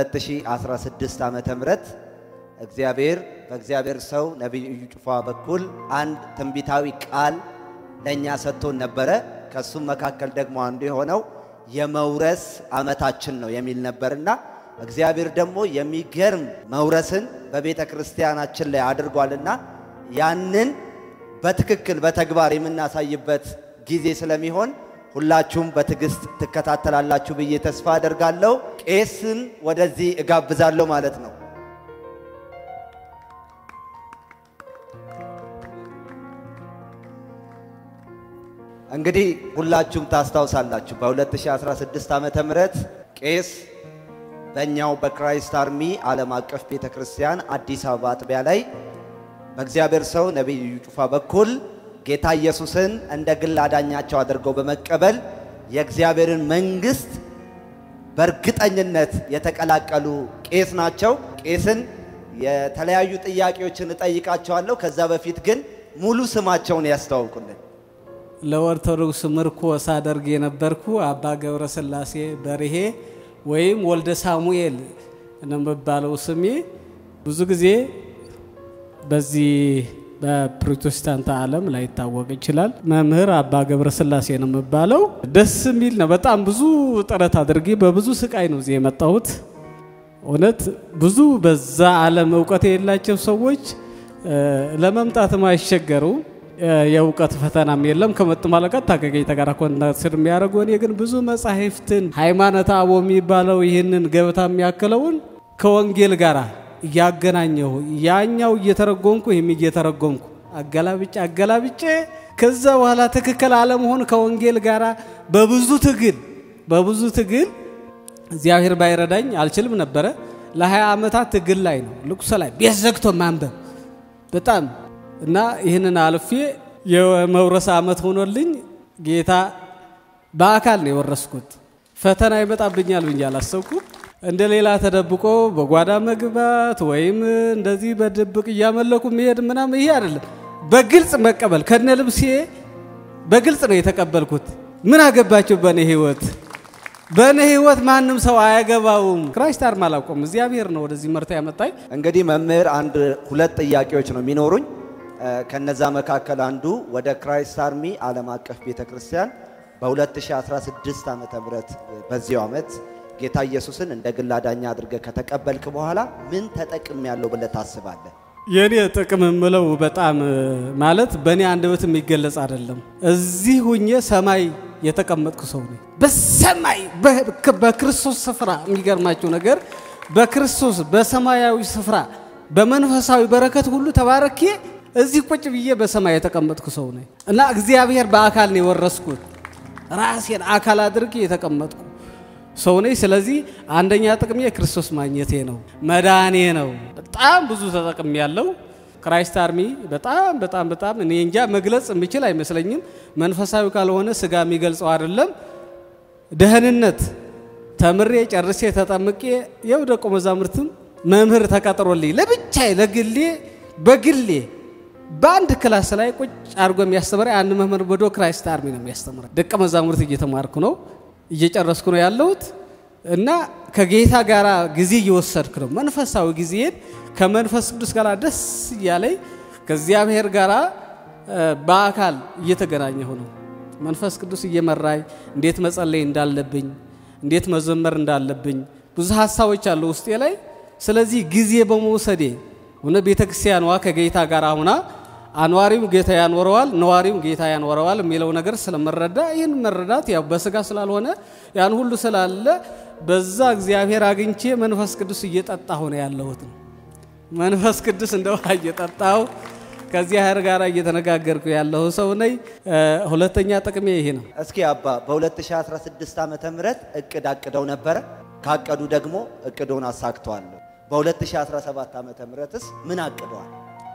በ2016 ዓመተ ምህረት እግዚአብሔር በእግዚአብሔር ሰው ነቢይ እዩ ጩፋ በኩል አንድ ትንቢታዊ ቃል ለእኛ ሰጥቶን ነበረ። ከሱም መካከል ደግሞ አንዱ የሆነው የመውረስ ዓመታችን ነው የሚል ነበርና እግዚአብሔር ደግሞ የሚገርም መውረስን በቤተ ክርስቲያናችን ላይ አድርጓልና ያንን በትክክል በተግባር የምናሳይበት ጊዜ ስለሚሆን ሁላችሁም በትዕግስት ትከታተላላችሁ ብዬ ተስፋ አደርጋለሁ። ቄስን ወደዚህ እጋብዛለሁ ማለት ነው። እንግዲህ ሁላችሁም ታስታውሳላችሁ በ2016 ዓመተ ምህረት ቄስ በእኛው በክራይስት አርሚ ዓለም አቀፍ ቤተ ክርስቲያን አዲስ አበባ አጥቢያ ላይ በእግዚአብሔር ሰው ነቢይ እዩ ጩፋ በኩል ጌታ ኢየሱስን እንደ ግል አዳኛቸው አድርገው በመቀበል የእግዚአብሔርን መንግሥት በእርግጠኝነት የተቀላቀሉ ቄስ ናቸው። ቄስን የተለያዩ ጥያቄዎችን እጠይቃቸዋለሁ። ከዛ በፊት ግን ሙሉ ስማቸውን ያስተዋውቁልን። ለኦርቶዶክስ ምርኮ ሳደርግ የነበርኩ አባ ገብረ ስላሴ በርሄ ወይም ወልደ ሳሙኤል ነው የሚባለው ስሜ። ብዙ ጊዜ በዚህ በፕሮቴስታንት ዓለም ላይታወቅ ይችላል። መምህር አባ ገብረ ስላሴ ነው የሚባለው። ደስ የሚል ነው። በጣም ብዙ ጥረት አድርጌ በብዙ ስቃይ ነው እዚህ የመጣሁት። እውነት ብዙ በዛ ዓለም እውቀት የሌላቸው ሰዎች ለመምጣትም አይቸገሩ የእውቀት ፈተናም የለም። ከመጡ ማለቀት ታገገኝ ተጋራ ኮንታክት የሚያደርጉ እኔ ግን ብዙ መጻሕፍትን ሃይማኖተ አበው የሚባለው ይህንን ገበታ የሚያክለውን ከወንጌል ጋር እያገናኘሁ ያኛው እየተረጎምኩ ይህም እየተረጎምኩ አገላብጬ አገላብጬ ከዛ በኋላ ትክክል አለመሆን ከወንጌል ጋር በብዙ ትግል በብዙ ትግል እግዚአብሔር ባይረዳኝ አልችልም ነበረ። ለ20 ዓመታት ትግል ላይ ነው ልቁሰ ላይ ቤት ዘግቶ ማንበብ በጣም እና ይህንን አልፌ የመውረስ ዓመት ሆኖልኝ ጌታ በአካል ነው የወረስኩት። ፈተና ይመጣብኛል ብዬ አላሰብኩም። እንደ ሌላ ተደብቆ በጓዳ መግባት ወይም እንደዚህ በድብቅ እያመለኩ መሄድ ምናምን ይሄ አይደለም። በግልጽ መቀበል ከነ ልብሴ በግልጽ ነው የተቀበልኩት። ምን አገባቸው በእኔ ህይወት በእኔ ህይወት ማንም ሰው አያገባውም። ክራይስት አርማ አላውቀውም። እግዚአብሔር ነው ወደዚህ መርታ ያመጣኝ። እንግዲህ መምህር አንድ ሁለት ጥያቄዎች ነው የሚኖሩኝ። ከነዛ መካከል አንዱ ወደ ክራይስት አርሚ ዓለም አቀፍ ቤተ ክርስቲያን በ2016 ዓመተ ምህረት በዚያው ዓመት ጌታ ኢየሱስን እንደ ግል አዳኛ አድርገህ ከተቀበልክ በኋላ ምን ተጠቅም ያለው ብለህ ታስባለህ? የእኔ ጥቅም የምለው በጣም ማለት በእኔ አንደበት የሚገለጽ አይደለም። እዚህ ሁኜ ሰማይ የተቀመጥኩ ሰው ነኝ። በሰማይ በክርስቶስ ስፍራ የሚገርማቸው ነገር በክርስቶስ በሰማያዊ ስፍራ በመንፈሳዊ በረከት ሁሉ ተባረኬ እዚህ ቁጭ ብዬ በሰማይ የተቀመጥኩ ሰው ነኝ እና እግዚአብሔር በአካል ነው የወረስኩት። ራሴን አካል አድርጌ የተቀመጥኩ ሰው ነኝ። ስለዚህ አንደኛ ጥቅሜ ክርስቶስ ማግኘቴ ነው፣ መዳኔ ነው። በጣም ብዙ ተጠቅም ያለው ክራይስት አርሚ በጣም በጣም በጣም እኔ እንጃ መግለጽ የምችል አይመስለኝም። መንፈሳዊ ካልሆነ ስጋ የሚገልጸው አይደለም። ደህንነት ተምሬ ጨርሴ ተጠምቄ የው ደቀ መዛሙርትም መምህር ተቀጥሮልኝ ለብቻዬ ለግሌ በግሌ በአንድ ክላስ ላይ ቁጭ አድርጎ የሚያስተምረ አንድ መምህር በዶ ክራይስት አርሚ ነው የሚያስተምረ። ደቀ መዛሙርት እየተማርኩ ነው እየጨረስኩ ነው ያለሁት እና ከጌታ ጋር ጊዜ እየወሰድክ ነው። መንፈሳዊ ጊዜን ከመንፈስ ቅዱስ ጋር ደስ እያለኝ ከእግዚአብሔር ጋር በአካል እየተገናኘሁ ነው። መንፈስ ቅዱስ እየመራኝ እንዴት መጸለይ እንዳለብኝ፣ እንዴት መዘመር እንዳለብኝ ብዙ ሀሳቦች አሉ ውስጤ ላይ። ስለዚህ ጊዜ በመውሰዴ ሆነ ቤተ ክርስቲያኗ ከጌታ ጋር ሁና አኗሪው ጌታ ያኖረዋል፣ ነዋሪው ጌታ ያኖረዋል የሚለው ነገር ስለመረዳ ይህን መረዳት ያው በስጋ ስላልሆነ ያን ሁሉ ስላለ በዛ እግዚአብሔር አግኝቼ መንፈስ ቅዱስ እየጠጣሁ ነው ያለሁት። መንፈስ ቅዱስ እንደ ውሃ እየጠጣሁ ከእግዚአብሔር ጋር እየተነጋገርኩ ያለሁ ሰው ነኝ። ሁለተኛ ጥቅሜ ይሄ ነው። እስኪ አባ በ2016 ዓመተ ምህረት እቅድ አቅደው ነበረ። ካቀዱ ደግሞ እቅዱን አሳክተዋል። በ2017 ዓመተ ምህረትስ ምን አቅደዋል?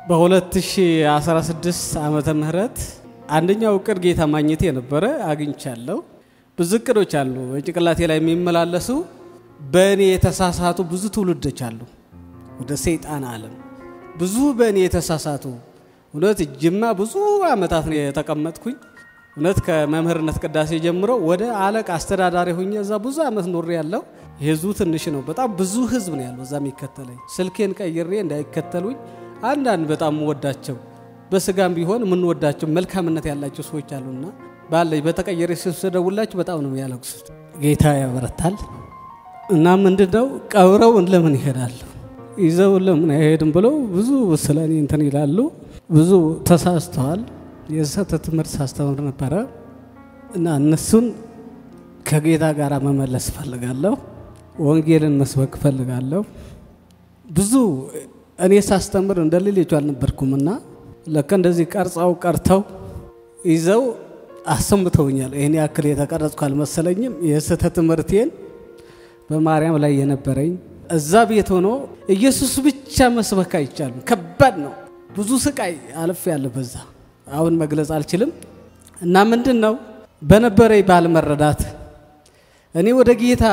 በ2016 ዓመተ ምህረት አንደኛው እቅድ ጌታ ማግኘት የነበረ አግኝቻለሁ። ብዙ እቅዶች አሉ በጭንቅላቴ ላይ የሚመላለሱ በእኔ የተሳሳቱ ብዙ ትውልዶች አሉ። ወደ ሰይጣን ዓለም ብዙ በእኔ የተሳሳቱ እውነት ጅማ ብዙ ዓመታት ነው የተቀመጥኩኝ። እውነት ከመምህርነት ቅዳሴ ጀምሮ ወደ አለቃ አስተዳዳሪ ሁኜ እዛ ብዙ ዓመት ኖሬ ያለው ህዝቡ ትንሽ ነው። በጣም ብዙ ህዝብ ነው ያለው እዛ የሚከተለኝ። ስልኬን ቀይሬ እንዳይከተሉኝ አንዳንድ በጣም የምወዳቸው በስጋም ቢሆን የምንወዳቸው መልካምነት ያላቸው ሰዎች አሉና ባለኝ በተቀየረ ስደውላቸው በጣም ነው ያለቅሱት። ጌታ ያበረታል እና ምንድነው ቀብረውን ለምን ይሄዳሉ ይዘው ለምን አይሄድም ብለው ብዙ ስለ እኔ እንትን ይላሉ። ብዙ ተሳስተዋል። የስህተት ትምህርት ሳስተምር ነበረ እና እነሱን ከጌታ ጋር መመለስ እፈልጋለሁ። ወንጌልን መስበክ እፈልጋለሁ። ብዙ እኔ ሳስተምር እንደ ሌሎቹ አልነበርኩም እና ለካ እንደዚህ ቀርጸው ቀርተው ይዘው አሰምተውኛል። ይህን ያክል የተቀረጽኩ አልመሰለኝም። የስህተት ትምህርቴን በማርያም ላይ የነበረኝ እዛ ቤት ሆኖ ኢየሱስ ብቻ መስበክ አይቻልም። ከባድ ነው። ብዙ ስቃይ አልፍ ያለ በዛ አሁን መግለጽ አልችልም። እና ምንድን ነው በነበረኝ ባለመረዳት እኔ ወደ ጌታ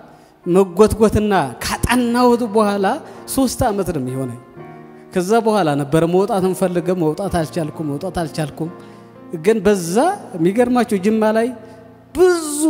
መጎትጎትና ካጠናሁት በኋላ ሶስት ዓመት ነው የሚሆነኝ። ከዛ በኋላ ነበረ መውጣት እንፈልገ መውጣት አልቻልኩም፣ መውጣት አልቻልኩም። ግን በዛ የሚገርማቸው ጅማ ላይ ብዙ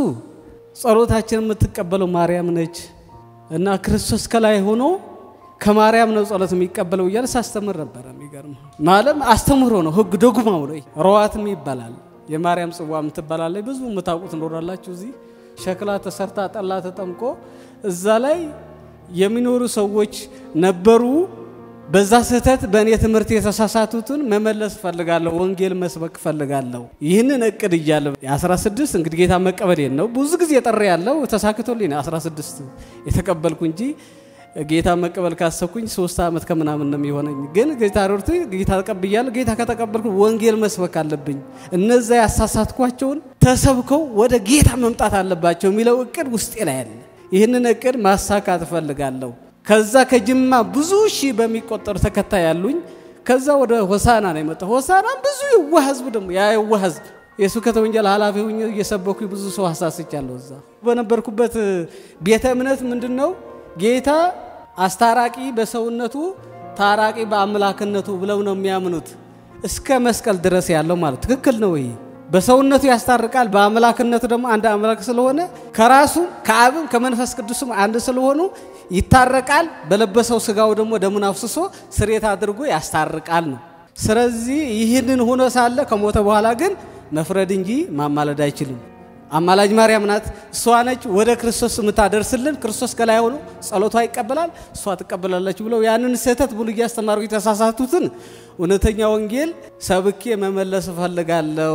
ጸሎታችን የምትቀበለው ማርያም ነች እና ክርስቶስ ከላይ ሆኖ ከማርያም ነው ጸሎት የሚቀበለው እያለ ሳስተምር ነበረ። የሚገርም ማለም አስተምሮ ነው፣ ህግ ዶግማው ነው። ረዋትም ይባላል። የማርያም ጽዋ የምትባላለች ብዙ የምታውቁት ኖራላችሁ። እዚህ ሸክላ ተሰርታ ጠላ ተጠምቆ እዛ ላይ የሚኖሩ ሰዎች ነበሩ። በዛ ስህተት በእኔ ትምህርት የተሳሳቱትን መመለስ ፈልጋለሁ። ወንጌል መስበክ ፈልጋለሁ። ይህንን እቅድ እያለ የ16 እንግዲህ ጌታ መቀበሌን ነው ብዙ ጊዜ ጠሪ ያለው ተሳክቶልኝ 16 የተቀበልኩ እንጂ ጌታ መቀበል ካሰብኩኝ ሶስት ዓመት ከምናምን ነው የሚሆነኝ። ግን ጌታ ሮርት ጌታ ተቀብያለሁ። ጌታ ከተቀበልኩ ወንጌል መስበክ አለብኝ። እነዛ ያሳሳትኳቸውን ተሰብከው ወደ ጌታ መምጣት አለባቸው የሚለው እቅድ ውስጤ ላይ ያለ ይህንን እቅድ ማሳካት እፈልጋለሁ። ከዛ ከጅማ ብዙ ሺህ በሚቆጠሩ ተከታይ ያሉኝ። ከዛ ወደ ሆሳና ነው የመጣው። ሆሳና ብዙ የዋህ ህዝብ ደግሞ ያ የዋህ ህዝብ የስብከተ ወንጌል ኃላፊ ሁኜ እየሰበኩ ብዙ ሰው አሳስቻለሁ። እዛ በነበርኩበት ቤተ እምነት ምንድን ነው ጌታ አስታራቂ በሰውነቱ ታራቂ በአምላክነቱ ብለው ነው የሚያምኑት። እስከ መስቀል ድረስ ያለው ማለት ትክክል ነው። ይሄ በሰውነቱ ያስታርቃል፣ በአምላክነቱ ደግሞ አንድ አምላክ ስለሆነ ከራሱ ከአብም ከመንፈስ ቅዱስም አንድ ስለሆኑ ይታረቃል። በለበሰው ስጋው ደግሞ ደሙን አፍስሶ ስሬት አድርጎ ያስታርቃል ነው። ስለዚህ ይህንን ሆኖ ሳለ ከሞተ በኋላ ግን መፍረድ እንጂ ማማለድ አይችልም። አማላጅ ማርያም ናት። እሷ ነች ወደ ክርስቶስ የምታደርስልን። ክርስቶስ ከላይ ሆኖ ጸሎቷ ይቀበላል፣ እሷ ትቀበላለች ብለው ያንን ስህተት ብሉ እያስተማሩ የተሳሳቱትን እውነተኛ ወንጌል ሰብኬ መመለስ እፈልጋለሁ።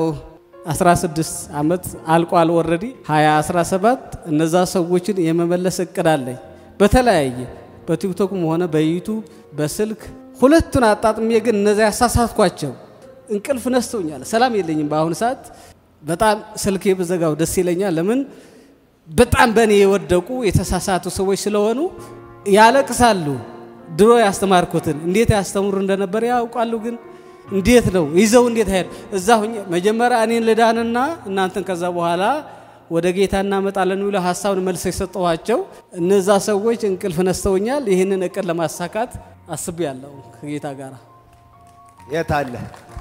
16 ዓመት አልቋል። ወረዲ 2017 እነዛ ሰዎችን የመመለስ እቅድ አለኝ። በተለያየ በቲክቶክም ሆነ በዩቱብ በስልክ ሁለቱን አጣጥሜ ግን እነዛ ያሳሳትኳቸው እንቅልፍ ነስተውኛል። ሰላም የለኝም በአሁኑ ሰዓት በጣም ስልኬ ብዘጋው ደስ ይለኛል። ለምን በጣም በእኔ የወደቁ የተሳሳቱ ሰዎች ስለሆኑ ያለቅሳሉ። ድሮ ያስተማርኩትን እንዴት ያስተምሩ እንደነበር ያውቃሉ። ግን እንዴት ነው ይዘው እንዴት ሄድ እዛ ሁኜ መጀመሪያ እኔን ልዳንና እናንተን ከዛ በኋላ ወደ ጌታ እናመጣለን ብለው ሀሳብን መልስ የሰጠኋቸው እነዛ ሰዎች እንቅልፍ ነስተውኛል። ይህንን እቅድ ለማሳካት አስቤያለሁ ከጌታ ጋር የት አለ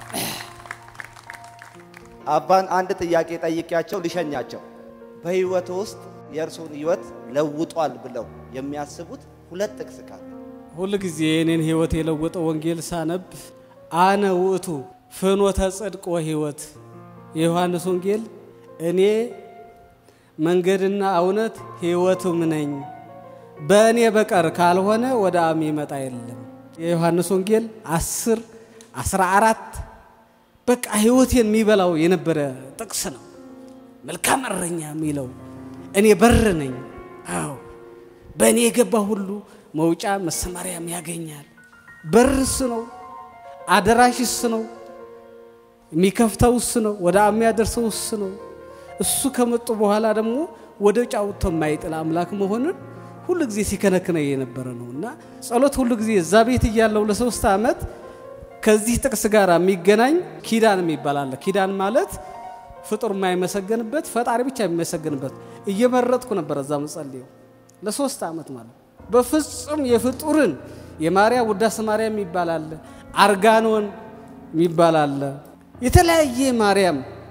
አባን አንድ ጥያቄ ጠይቄያቸው ልሸኛቸው። በህይወት ውስጥ የእርሱን ህይወት ለውጧል ብለው የሚያስቡት ሁለት ጥቅስ ካለ ሁል ጊዜ የኔን ህይወት የለወጠው ወንጌል ሳነብ አነ ውእቱ ፍኖተ ጽድቅ ወህይወት የዮሐንስ ወንጌል እኔ መንገድና እውነት ህይወቱም ነኝ፣ በእኔ በቀር ካልሆነ ወደ አብ ይመጣ የለም። የዮሐንስ ወንጌል 10 14 በቃ ህይወቴን የሚበላው የነበረ ጥቅስ ነው። መልካም እረኛ የሚለው እኔ በር ነኝ። አዎ በእኔ የገባ ሁሉ መውጫ መሰማሪያም ያገኛል። በር እሱ ነው። አደራሽ እሱ ነው። የሚከፍተው እሱ ነው። ወደ አብ የሚያደርሰው እሱ ነው። እሱ ከመጡ በኋላ ደግሞ ወደ ጫውቶ የማይጥል አምላክ መሆኑን ሁሉ ጊዜ ሲከነክነ የነበረ ነው እና ጸሎት ሁሉ ጊዜ እዛ ቤት እያለው ለሶስት ዓመት ከዚህ ጥቅስ ጋር የሚገናኝ ኪዳን የሚባል አለ። ኪዳን ማለት ፍጡር የማይመሰገንበት ፈጣሪ ብቻ የሚመሰገንበት እየመረጥኩ ነበር እዛ መጸልየው ለሶስት ዓመት ማለት በፍጹም የፍጡርን የማርያም ውዳሴ ማርያም የሚባል አለ፣ አርጋኖን የሚባል አለ። የተለያየ ማርያም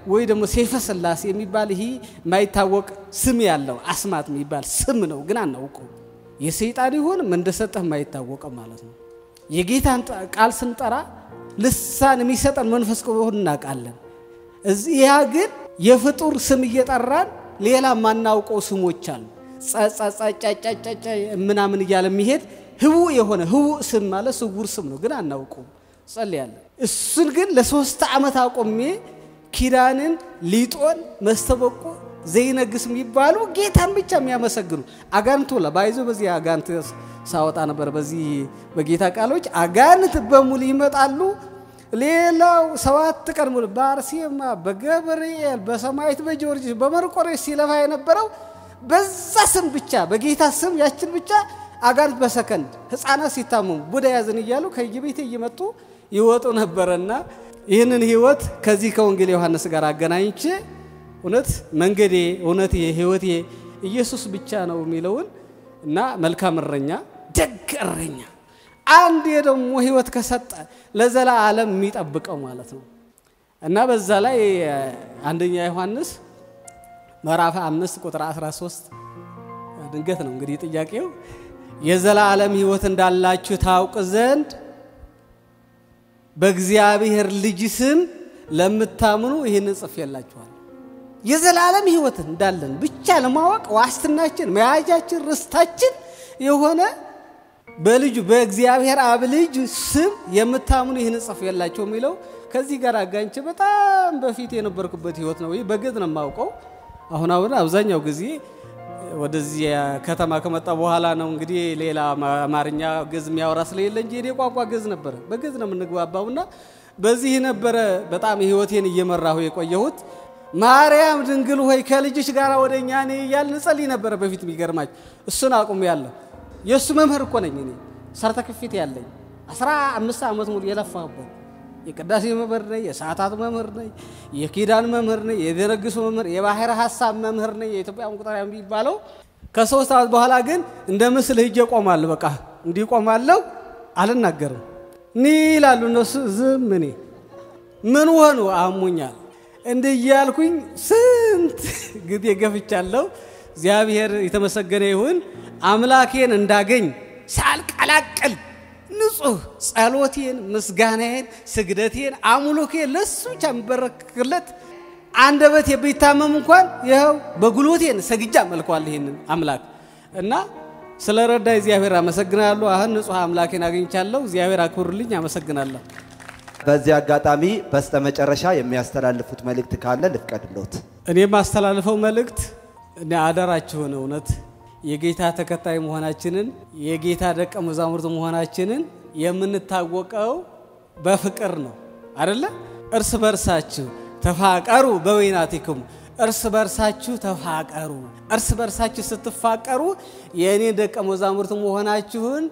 ወይ ደግሞ ሴፈ ስላሴ የሚባል ይህ የማይታወቅ ስም ያለው አስማት የሚባል ስም ነው፣ ግን አናውቀው። የሰይጣን ይሆን እንደሰጠህ የማይታወቀ ማለት ነው። የጌታን ቃል ስንጠራ ልሳን የሚሰጠን መንፈስ ቅዱስ እናውቃለን። እዚህ ያ ግን የፍጡር ስም እየጠራን ሌላ የማናውቀው ስሞች አሉ። ጸጸጸጫጫጫ ምናምን እያለ የሚሄድ ህቡዕ የሆነ ህቡዕ ስም ማለት ስውር ስም ነው፣ ግን አናውቀውም። ጸልያለን። እሱን ግን ለሶስት ዓመት አቆሜ ኪዳንን፣ ሊጦን፣ መስተበቆ ዘይነግስ የሚባሉ ጌታን ብቻ የሚያመሰግኑ አጋንንት ላ ባይዞ በዚህ አጋንንት ሳወጣ ነበር። በዚህ በጌታ ቃሎች አጋንንት በሙሉ ይመጣሉ። ሌላው ሰባት ቀን ሙሉ በአርሴማ በገብርኤል በሰማይት በጊዮርጊስ በመርቆሬዎስ ሲለፋ የነበረው በዛ ስም ብቻ በጌታ ስም ያችን ብቻ አጋንንት በሰከንድ ህፃናት ሲታመሙ ቡዳ ያዝን እያሉ ከየቤቴ እየመጡ ይወጡ ነበረና ይህንን ህይወት ከዚህ ከወንጌል ዮሐንስ ጋር አገናኝቼ እውነት መንገዴ እውነቴ ህይወቴ ኢየሱስ ብቻ ነው የሚለውን እና መልካም እረኛ ደግ እረኛ አንድ ደግሞ ህይወት ከሰጠ ለዘላ ዓለም የሚጠብቀው ማለት ነው እና በዛ ላይ አንደኛ ዮሐንስ ምዕራፍ አምስት ቁጥር 13 ድንገት ነው እንግዲህ ጥያቄው የዘላለም ህይወት እንዳላችሁ ታውቅ ዘንድ በእግዚአብሔር ልጅ ስም ለምታምኑ ይህንን ጽፌላችኋል። የዘላለም ህይወት እንዳለን ብቻ ለማወቅ ዋስትናችን፣ መያዣችን፣ ርስታችን የሆነ በልጁ በእግዚአብሔር አብ ልጅ ስም የምታምኑ ይህን ጽፌላችሁ የሚለው ከዚህ ጋር አጋኝቼ በጣም በፊት የነበርኩበት ህይወት ነው። ይህ በግዝ ነው የማውቀው። አሁን አሁን አብዛኛው ጊዜ ወደዚህ ከተማ ከመጣ በኋላ ነው እንግዲህ ሌላ አማርኛ ግዝ የሚያወራ ስለሌለ እንጂ የኔ ቋንቋ ግዝ ነበረ። በግዝ ነው የምንግባባውና በዚህ ነበረ በጣም ህይወቴን እየመራሁ የቆየሁት። ማርያም ድንግል ሆይ ከልጅሽ ጋር ወደ እኛ እኔ እያልን እንጸልይ ነበረ በፊት። የሚገርማችሁ እሱን አቁም ያለሁ የእሱ መምህር እኮ ነኝ እኔ ሰርተክፊት ያለኝ አስራ አምስት ዓመት ሙሉ የለፋሁበት የቅዳሴ መምህር ነኝ፣ የሰዓታት መምህር ነኝ፣ የኪዳን መምህር ነኝ፣ የደነግሱ መምህር፣ የባህር ሀሳብ መምህር ነኝ። የኢትዮጵያ ቁጠሪያ የሚባለው ከሶስት ዓመት በኋላ ግን እንደ ምስል ሂጄ ቆማለሁ። በቃ እንዲህ ቆማለሁ፣ አልናገርም። ኒ ይላሉ እነሱ ዝም። እኔ ምን ሆኑ አሞኛል እንዲህ እያልኩኝ ስንት ጊዜ ገፍቻለሁ። እግዚአብሔር የተመሰገነ ይሁን። አምላኬን እንዳገኝ ሳልቀላቅል ንጹህ ጸሎቴን፣ ምስጋናዬን፣ ስግደቴን፣ አምልኮዬን ለሱ ብቻ የምበረክክለት አንደበቴ ቢታመም እንኳን ይኸው በጉልበቴን ሰግጃ መልኳል ይህንን አምላክ እና ስለ ረዳ እግዚአብሔር አመሰግናለሁ። አሁን ንጹህ አምላኬን አግኝቻለሁ። እግዚአብሔር አክብሩልኝ። አመሰግናለሁ። በዚህ አጋጣሚ በስተመጨረሻ የሚያስተላልፉት መልእክት ካለ ልፍቀድሎት። እኔ የማስተላልፈው መልእክት እኔ አደራችሁን እውነት የጌታ ተከታይ መሆናችንን የጌታ ደቀ መዛሙርት መሆናችንን የምንታወቀው በፍቅር ነው አደለ? እርስ በርሳችሁ ተፋቀሩ በወይናቲክሙ እርስ በርሳችሁ ተፋቀሩ። እርስ በርሳችሁ ስትፋቀሩ የእኔ ደቀ መዛሙርት መሆናችሁን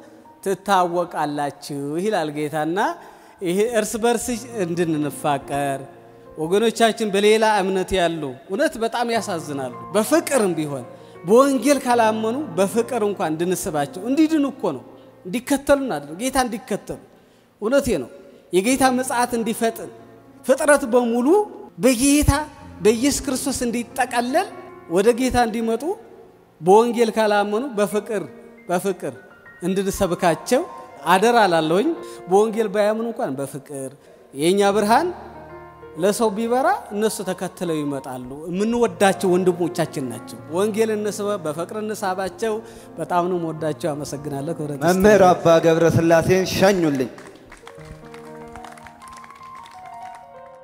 ትታወቃላችሁ ይላል ጌታና ይሄ እርስ በርስ እንድንፋቀር ወገኖቻችን በሌላ እምነት ያሉ እውነት በጣም ያሳዝናሉ። በፍቅርም ቢሆን በወንጌል ካላመኑ በፍቅር እንኳን እንድንስባቸው እንዲድኑ እኮ ነው እንዲከተሉ እናድርግ ጌታ እንዲከተሉ እውነቴ ነው። የጌታ ምጽአት እንዲፈጥን ፍጥረት በሙሉ በጌታ በኢየሱስ ክርስቶስ እንዲጠቀለል ወደ ጌታ እንዲመጡ በወንጌል ካላመኑ በፍቅር በፍቅር እንድንሰብካቸው አደራ ላለሁኝ። በወንጌል ባያምኑ እንኳን በፍቅር የእኛ ብርሃን ለሰው ቢበራ እነሱ ተከትለው ይመጣሉ። የምንወዳቸው ወንድሞቻችን ናቸው። ወንጌል እንስበ በፍቅር እንሳባቸው። በጣም ነው የምወዳቸው። አመሰግናለሁ። ክብረት መምህር አባ ገብረ ሥላሴን ሸኙልኝ።